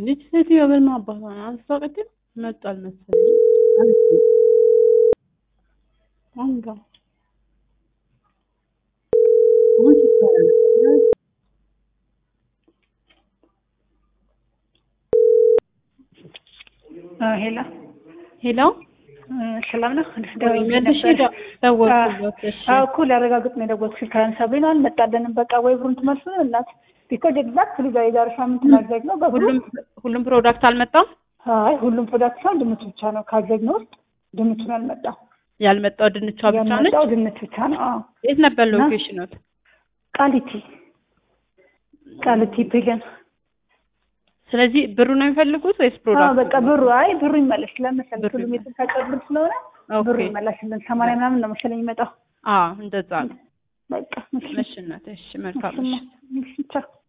ልጅ ሴትዮ በምን አባቷ ነው አልተዋቀችም መጧል መሰለኝ አለችኝ። አንጋ አሁን ስትሰራ ነበር። ሄላ ሄሎ ሰላም ነው። መልሼ ደ- ደወልኩለት። እሺ እኮ ላረጋግጥ ነው የደወልኩሽ። ከሳብሪና አልመጣለንም። በቃ ወይ ብሩን ትመልሱ እናት ቢኮዝ ኤግዛክት ሊዛ የዛሬ ሳምንት ማድረግ ነው በብሩ ሁሉም ሁሉም ፕሮዳክት አልመጣም። አይ ሁሉም ፕሮዳክት ሳይሆን ድንች ብቻ ነው ካዘግነው ውስጥ ድንቹን አልመጣም። ያልመጣው ድንቿ ብቻ ነች። ያልመጣው ድንች ብቻ ነው። አዎ የት ነበር ሎኬሽኖት? ቃሊቲ ቃሊቲ ፒገን ስለዚህ ብሩ ነው የሚፈልጉት ወይስ አዎ ፕሮዳክት? በቃ ብሩ አይ ብሩ ይመለስ ለመሰለኝ ብሩ ሁሉም ይመለስ። የተሳቀ ብር ስለሆነ ብሩ ኦኬ ይመለስልን። ሰማንያ ምናምን ነው መሰለኝ የሚመጣው። አዎ እንደዛ ነው። በቃ እሺ እሺ እናቴ፣ እሺ መልካም እሺ እሺ እሺ ቻው